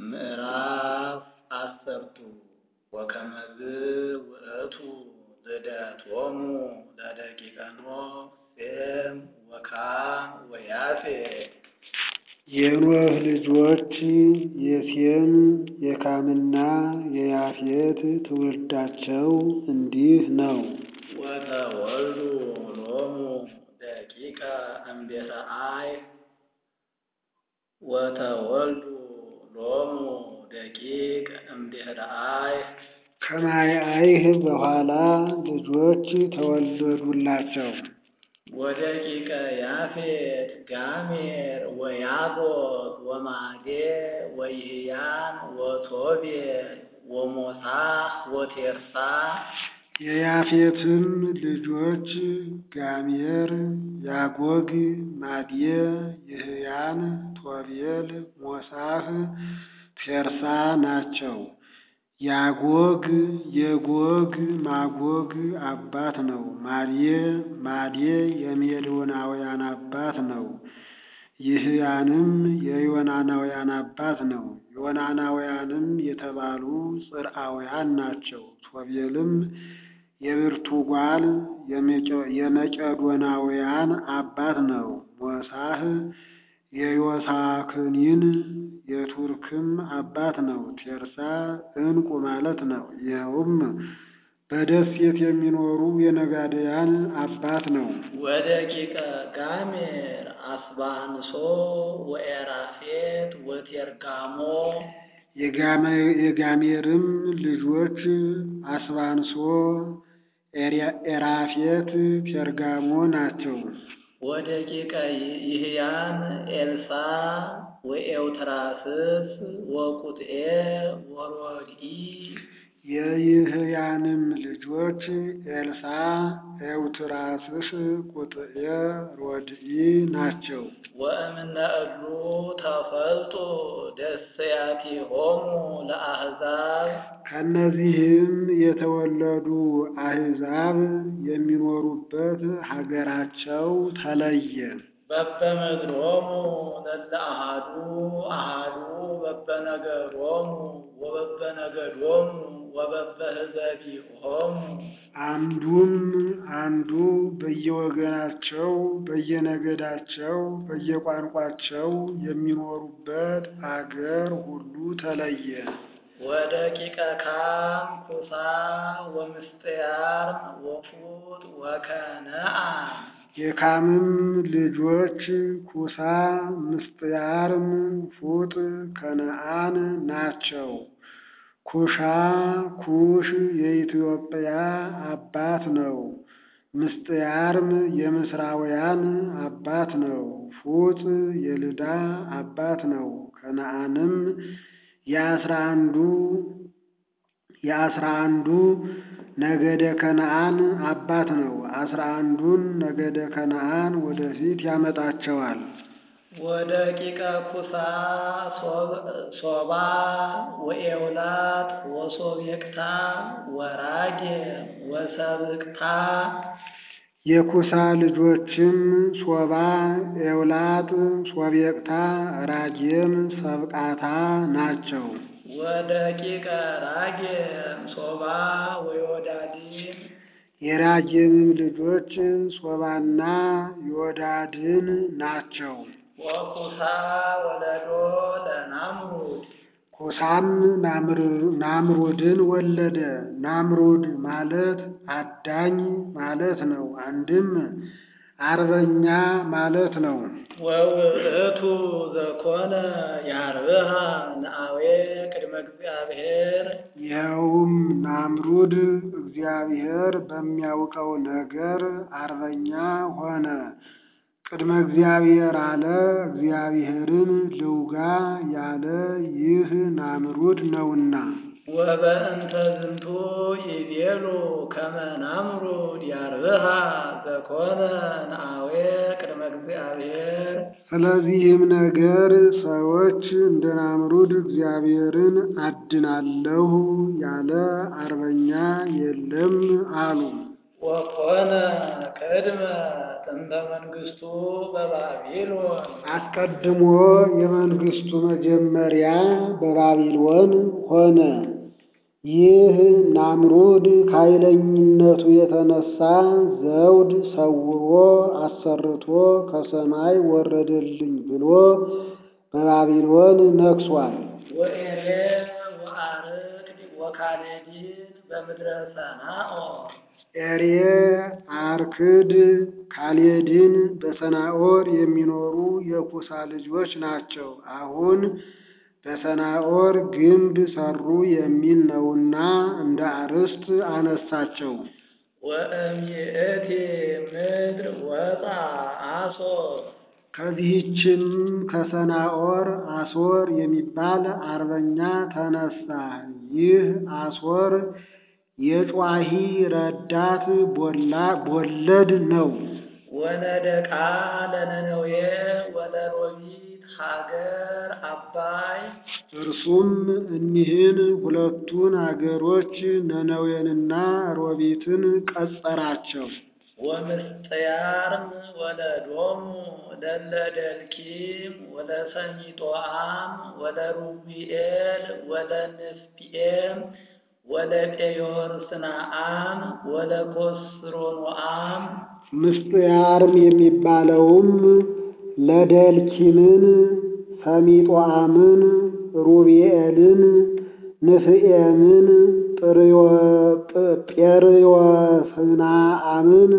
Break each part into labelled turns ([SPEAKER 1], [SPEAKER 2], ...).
[SPEAKER 1] ምዕራፍ አሰርቱ ወከመዝ ውእቱ ልደቶሙ ለደቂቀ ኖህ ሴም ወካም ወያፌት።
[SPEAKER 2] የኖህ ልጆች የሴም የካምና የያፌት ትውልዳቸው እንዲህ ነው።
[SPEAKER 1] ወተወልዱ ሎሙ ደቂቀ እምቤተ አይ ወተወልዱ ሎሙ ደቂቅ እምድኅረ አይ
[SPEAKER 2] ከማይ አይህ በኋላ ልጆች ተወለዱላቸው።
[SPEAKER 1] ወደቂቀ ያፌት ጋሜር ወያጎግ ወማዴ ወይህያን ወቶቤል ወሞሳሕ ወቴርሳ።
[SPEAKER 2] የያፌትም ልጆች ጋሜር፣ ያጎግ፣ ማዴ፣ ይህያን፣ ቶቤል፣ ሞሳሕ፣ ቴርሳ ናቸው። ያጎግ የጎግ ማጎግ አባት ነው። ማዴ ማዴ የሜዶናውያን አባት ነው። ይህያንም የዮናናውያን አባት ነው። ዮናናውያንም የተባሉ ጽርዓውያን ናቸው። ቶቤልም የብርቱጓል የመቄዶናውያን አባት ነው። ሞሳሕ የዮሳክኒን የቱርክም አባት ነው። ቴርሳ ዕንቁ ማለት ነው። ይኸውም በደሴት የሚኖሩ የነጋድያን አባት ነው።
[SPEAKER 1] ወደቂቀ ጋሜር አስባንሶ ወኤራፌት ወቴርጋሞ።
[SPEAKER 2] የጋሜርም ልጆች አስባንሶ፣ ኤራፌት፣ ቴርጋሞ ናቸው።
[SPEAKER 1] ወደቂቀ ይህያን ኤልሳ ወኤውትራስስ ወቁጥኤ ወሮድኢ።
[SPEAKER 2] የይህያንም ልጆች ኤልሳ፣ ኤውትራስስ፣ ቁጥኤ፣ ሮድኢ ናቸው።
[SPEAKER 1] ወእምነ እሉ ተፈልጡ ደስያቲሆሙ ለአሕዛብ።
[SPEAKER 2] ከእነዚህም የተወለዱ አሕዛብ የሚኖሩበት ሀገራቸው ተለየ።
[SPEAKER 1] በበምድሮሙ ለለ አሃዱ አሃዱ በበነገሮሙ ወበበነገዶሙ ወበበህዘቢሆሙ።
[SPEAKER 2] አንዱም አንዱ በየወገናቸው በየነገዳቸው በየቋንቋቸው የሚኖሩበት አገር ሁሉ ተለየ።
[SPEAKER 1] ወደቂቀ ካም ኩሳ ወምስጥያር ወፉጥ ወከነዓን።
[SPEAKER 2] የካምም ልጆች ኩሳ፣ ምስጥያርም፣ ፉጥ፣ ከነዓን ናቸው። ኩሻ ኩሽ የኢትዮጵያ አባት ነው። ምስጥያርም የምስራውያን አባት ነው። ፉጥ የልዳ አባት ነው። ከነዓንም የአስራ አንዱ የአስራ አንዱ ነገደ ከነዓን አባት ነው። አስራ አንዱን ነገደ ከነዓን ወደፊት ያመጣቸዋል።
[SPEAKER 1] ወደቂቀ ኩሳ ሶባ ወኤውላጥ ወሶቤቅታ ወራጌ ወሰብቅታ።
[SPEAKER 2] የኩሳ ልጆችም ሶባ፣ ኤውላጥ፣ ሶቤቅታ፣ ራጌም ሰብቃታ ናቸው።
[SPEAKER 1] ወደቂቀ ራጌም ሶባ ወዮዳዲን።
[SPEAKER 2] የራጌምም ልጆች ሶባና ዮዳድን ናቸው።
[SPEAKER 1] ወኩሳ ወለዶ ለናምሩድ።
[SPEAKER 2] ኩሳም ናምሩድን ወለደ። ናምሩድ ማለት አዳኝ ማለት ነው። አንድም አርበኛ ማለት ነው።
[SPEAKER 1] ወውእቱ ዘኮነ ያርብሃ ነአዌ ቅድመ እግዚአብሔር።
[SPEAKER 2] ይኸውም ናምሩድ እግዚአብሔር በሚያውቀው ነገር አርበኛ ሆነ። ቅድመ እግዚአብሔር አለ እግዚአብሔርን ልውጋ ያለ ይህ ናምሩድ ነውና።
[SPEAKER 1] ወበእንተ ዝንቱ ይቤሉ ከመ ናምሩድ ያርብሃ ዘኮነ ነአዌ ቅድመ እግዚአብሔር።
[SPEAKER 2] ስለዚህም ነገር ሰዎች እንደ ናምሩድ እግዚአብሔርን አድናለሁ ያለ አርበኛ የለም አሉ።
[SPEAKER 1] ወኮነ ቅድመ ጥንተ መንግሥቱ በባቢሎን
[SPEAKER 2] አስቀድሞ የመንግስቱ መጀመሪያ በባቢሎን ሆነ። ይህ ናምሩድ ከኃይለኝነቱ የተነሳ ዘውድ ሰውሮ አሰርቶ ከሰማይ ወረደልኝ ብሎ በባቢሎን ነግሷል።
[SPEAKER 1] ወኤሬር ወአርቅድ ወካሌዲን በምድረ ሰናኦር
[SPEAKER 2] ኤሬ አርክድ ካሌድን በሰናኦር የሚኖሩ የኩሳ ልጆች ናቸው። አሁን በሰናኦር ግንብ ሰሩ የሚል ነውና እንደ አርዕስት አነሳቸው።
[SPEAKER 1] ወእምይእቲ ምድር ወጣ አሶር
[SPEAKER 2] ከዚህችም ከሰናኦር አሶር የሚባል አርበኛ ተነሳ። ይህ አሶር የጯሂ ረዳት ቦለድ ነው።
[SPEAKER 1] ወነደቃ ለነነዌ ወለሮቢት ሀገር አባይ
[SPEAKER 2] እርሱም እኒህን ሁለቱን አገሮች ነነዌንና ሮቢትን ቀጸራቸው።
[SPEAKER 1] ወምስጥያርም ወለዶሙ ለለደልኪም ወለሰኒጦአም ወለሩቢኤል ወለንስፒኤም ወለጴዮርስናአም ወለኮስሮኖአም
[SPEAKER 2] ምስጥያርም የሚባለውም ለደልኪምን፣ ሰሚጦአምን፣ ሩቢኤልን፣ ንፍኤምን፣ ጴርዮስናአምን፣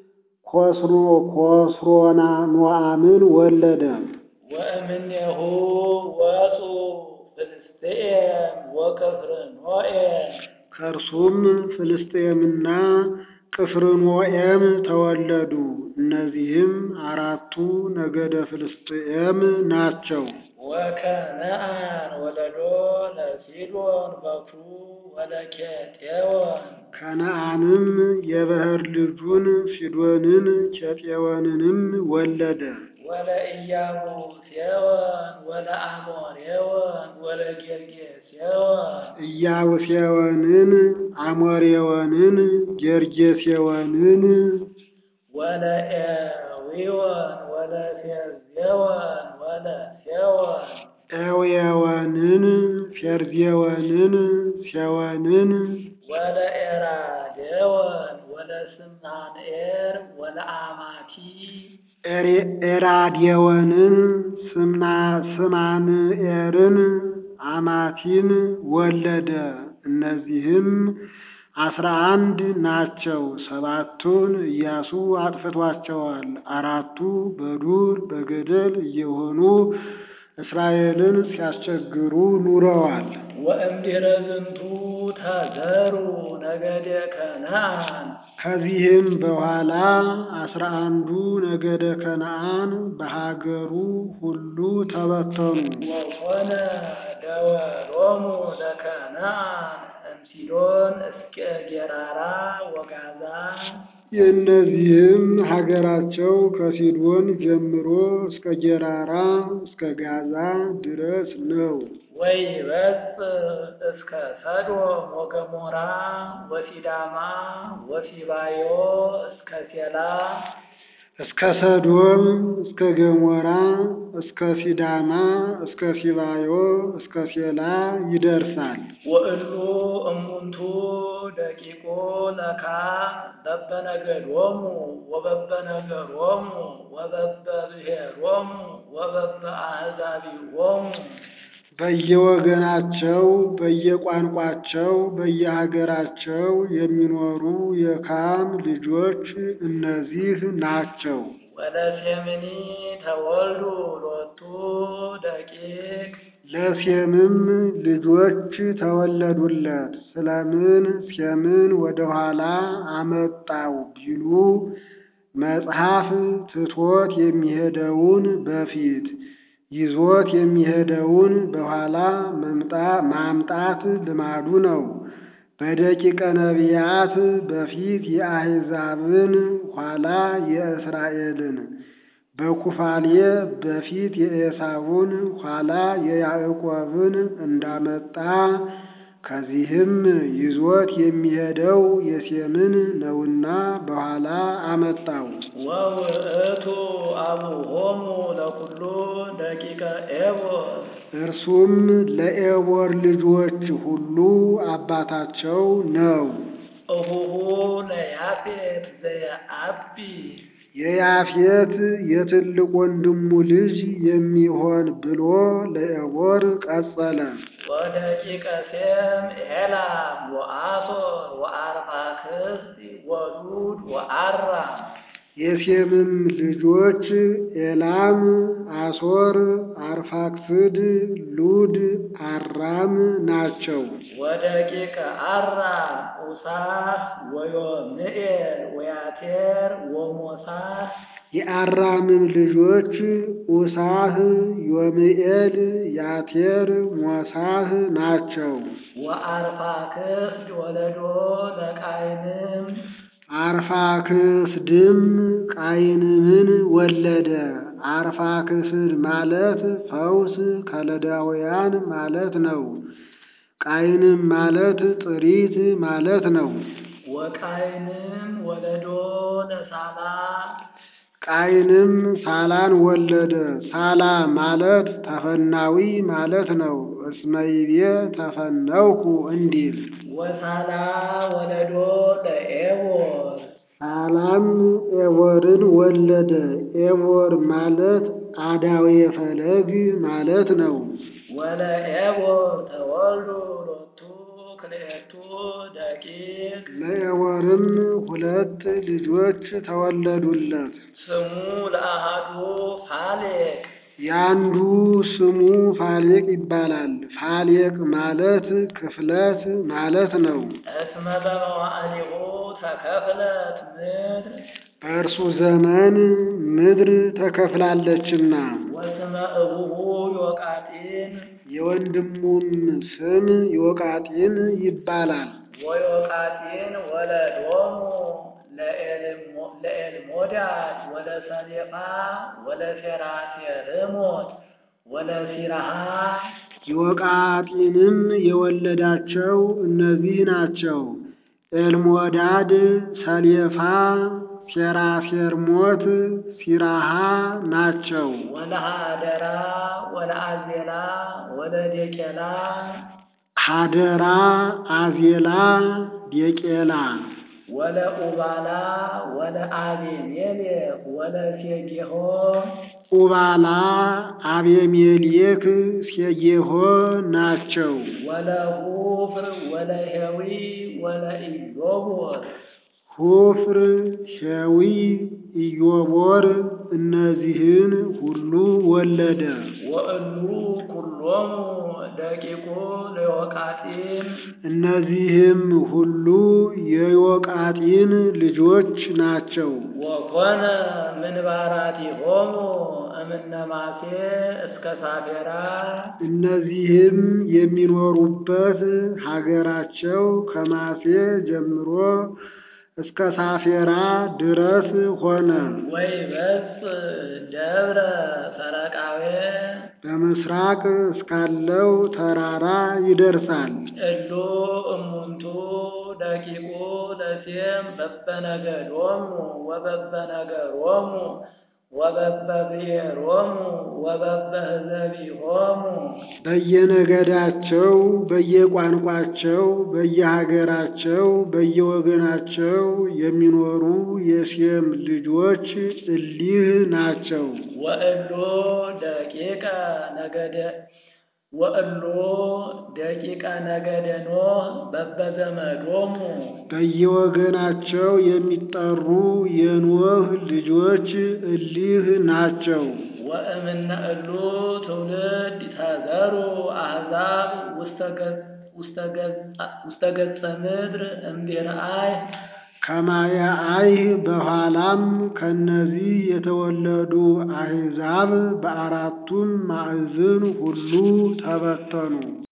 [SPEAKER 2] ኮስሮና ኖአምን ወለደ።
[SPEAKER 1] ወእምኔሁ ወፁ ፍልስጥኤም ወቅፍርኖኤም
[SPEAKER 2] ከእርሱም ፍልስጤምና ቅፍርኖኤም ተወለዱ። እነዚህም አራቱ ነገደ ፍልስጥኤም ናቸው።
[SPEAKER 1] ወከነአን ወለዶ ለሲዶን በኩሩ ወለኬጤዎን
[SPEAKER 2] ከነአንም የበኵር ልጁን ሲዶንን ኬጤዎንንም ወለደ።
[SPEAKER 1] ወለኢያቡስዮን ወለአሞሬዎን ወለጌርጌሴዎን
[SPEAKER 2] ኢያቡሴዎንን፣ አሞሬዎንን፣ ጌርጌሴዎንን
[SPEAKER 1] ወለኤዊዎን ወለፌርዜዎን ወለሴዎን
[SPEAKER 2] ኤዌዎንን፣ ፌርዜዎንን፣ ሴዎንን
[SPEAKER 1] ወለኤራዴዎን ወለስምናንኤር ወለአማቲ
[SPEAKER 2] ኤራዴዎንን፣ ስማንኤርን፣ አማቲን ወለደ። እነዚህም አስራ አንድ ናቸው። ሰባቱን ኢያሱ አጥፍቷቸዋል። አራቱ በዱር በገደል እየሆኑ እስራኤልን ሲያስቸግሩ ኑረዋል።
[SPEAKER 1] ወእምድኅረ ዝንቱ ተዘሩ ነገደ ከነአን
[SPEAKER 2] ከዚህም በኋላ አስራ አንዱ ነገደ ከነአን በሀገሩ ሁሉ ተበተኑ።
[SPEAKER 1] ወኮነ ደወሎሙ ለከነአን እምሲዶን እስከ ጌራራ ወጋዛ
[SPEAKER 2] የእነዚህም ሀገራቸው ከሲዶን ጀምሮ እስከ ጌራራ እስከ ጋዛ ድረስ ነው።
[SPEAKER 1] ወይበጽእ እስከ ሰዶም ወገሞራ ወሲዳማ ወሲባዮ እስከ ሴላ
[SPEAKER 2] እስከ ሰዶም እስከ ገሞራ እስከ ሲዳማ እስከ ሲባዮ እስከ ሴላ ይደርሳል።
[SPEAKER 1] ወእሉ እሙንቱ ደቂቆ ለካም በበነገዶሙ ወበበነገሮሙ ወበበብሔሮሙ ወበበአሕዛቢሆሙ
[SPEAKER 2] በየወገናቸው በየቋንቋቸው በየሀገራቸው የሚኖሩ የካም ልጆች እነዚህ ናቸው።
[SPEAKER 1] ወለሴምኒ ተወልዱ ሎቱ ደቂቅ
[SPEAKER 2] ለሴምም ልጆች ተወለዱለት። ስለምን ሴምን ወደኋላ አመጣው ቢሉ መጽሐፍ ትቶት የሚሄደውን በፊት ይዞት የሚሄደውን በኋላ ማምጣት ልማዱ ነው። በደቂቀ ነቢያት በፊት የአሕዛብን ኋላ የእስራኤልን፣ በኩፋሌ በፊት የኤሳውን ኋላ የያዕቆብን እንዳመጣ ከዚህም ይዞት የሚሄደው የሴምን ነውና በኋላ አመጣው።
[SPEAKER 1] ወውእቱ አቡሆሙ ለኩሉ ደቂቀ ኤቦር
[SPEAKER 2] እርሱም ለኤቦር ልጆች ሁሉ አባታቸው ነው።
[SPEAKER 1] እሁሁ ለያፌት ዘየአቢ
[SPEAKER 2] የያፌት የትልቅ ወንድሙ ልጅ የሚሆን ብሎ ለኤቦር ቀጸለ።
[SPEAKER 1] ወደቂቀ ሴም ኤላም ወአሶር ወአርፋክስድ ወሉድ ወአራም
[SPEAKER 2] የሴምም ልጆች ኤላም፣ አሶር፣ አርፋክስድ፣ ሉድ፣ አራም ናቸው።
[SPEAKER 1] ወደቂቀ አራም ኡሳህ ወዮምኤል ወያቴር ወሞሳህ
[SPEAKER 2] የአራምም ልጆች ኡሳህ፣ ዮምኤል፣ ያቴር፣ ሞሳህ ናቸው።
[SPEAKER 1] ወአርፋክስድ ወለዶ ለቃይንም
[SPEAKER 2] አርፋክስድም ቃይንምን ወለደ። አርፋክስድ ማለት ፈውስ ከለዳውያን ማለት ነው። ቃይንም ማለት ጥሪት ማለት ነው።
[SPEAKER 1] ወቃይንም ወለዶ ለሳላ
[SPEAKER 2] ቃይንም ሳላን ወለደ። ሳላ ማለት ተፈናዊ ማለት ነው። እስመይቤ ተፈነውኩ እንዲል
[SPEAKER 1] ወሳላ ወለዶ ለኤቦር
[SPEAKER 2] ሳላም ኤቦርን ወለደ። ኤቦር ማለት አዳዌ ፈለግ ማለት ነው።
[SPEAKER 1] ወለኤቦር ተወልዱ ሎቱ ክልኤቱ ደቂቅ
[SPEAKER 2] ለኤቦርም ሁለት ልጆች ተወለዱለት።
[SPEAKER 1] ስሙ ለአሃዱ ፋሌቅ
[SPEAKER 2] ያንዱ ስሙ ፋሌቅ ይባላል። ፋሌቅ ማለት ክፍለት ማለት ነው።
[SPEAKER 1] እስመ በመዋዕሊሁ ተከፍለት ምድር
[SPEAKER 2] በእርሱ ዘመን ምድር ተከፍላለችና።
[SPEAKER 1] ወስመ እቡሁ ዮቃጢን
[SPEAKER 2] የወንድሙም ስም ዮቃጢን ይባላል።
[SPEAKER 1] ወዮቃጢን ወለዶሙ ለኤልሞዳድ ወለሰሌፋ ወለሴራሴርሞት ወለሲራሃ
[SPEAKER 2] ዮቃጢንም የወለዳቸው እነዚህ ናቸው። ኤልሞዳድ፣ ሰሌፋ፣ ሴራሴርሞት፣ ሲራሃ ናቸው።
[SPEAKER 1] ወለሃደራ ወለአዜላ ወለዴቄላ
[SPEAKER 2] ሀደራ፣ አዜላ፣ ዴቄላ
[SPEAKER 1] ወለኡባላ ወለአቤሜሌክ ወለሴጌሆ
[SPEAKER 2] ኡባላ፣ አቤሜሌክ፣ ሴጌሆ ናቸው።
[SPEAKER 1] ወለሁፍር ወለሄዊ ወለኢዮቦር
[SPEAKER 2] ሁፍር፣ ሸዊ፣ ኢዮቦር እነዚህን ሁሉ ወለደ።
[SPEAKER 1] ወእሉ ኩሎሙ ደቂቁ ለዮቃጢን
[SPEAKER 2] እነዚህም ሁሉ የዮቃጢን ልጆች ናቸው።
[SPEAKER 1] ወኮነ ምንባራቲሆሙ እምነማሴ እስከ ሳፌራ
[SPEAKER 2] እነዚህም የሚኖሩበት ሀገራቸው ከማሴ ጀምሮ እስከ ሳፌራ ድረስ ሆነ።
[SPEAKER 1] ወይበጽ ደብረ ሰረቃዌ
[SPEAKER 2] በምስራቅ እስካለው ተራራ ይደርሳል።
[SPEAKER 1] እሉ እሙንቱ ደቂቁ ለሴም በበነገዶሙ ወበበነገሮሙ ወበበብሔሮሙ ወበበህዘቢሆሙ
[SPEAKER 2] በየነገዳቸው፣ በየቋንቋቸው፣ በየሀገራቸው፣ በየወገናቸው የሚኖሩ የሴም ልጆች እሊህ ናቸው።
[SPEAKER 1] ወእሉ ደቂቀ ነገደ ወእሉ ደቂቀ ነገደ ኖህ በበዘመዶሙ
[SPEAKER 2] በየወገናቸው የሚጠሩ የኖህ ልጆች እሊህ ናቸው።
[SPEAKER 1] ወእምነ እሉ ትውልድ ተዘሩ አሕዛብ ውስተ ገጸ ምድር እምቢርአይ
[SPEAKER 2] ከማየ አይህ በኋላም ከነዚህ የተወለዱ አሕዛብ በአራቱም ማዕዝን ሁሉ ተበተኑ።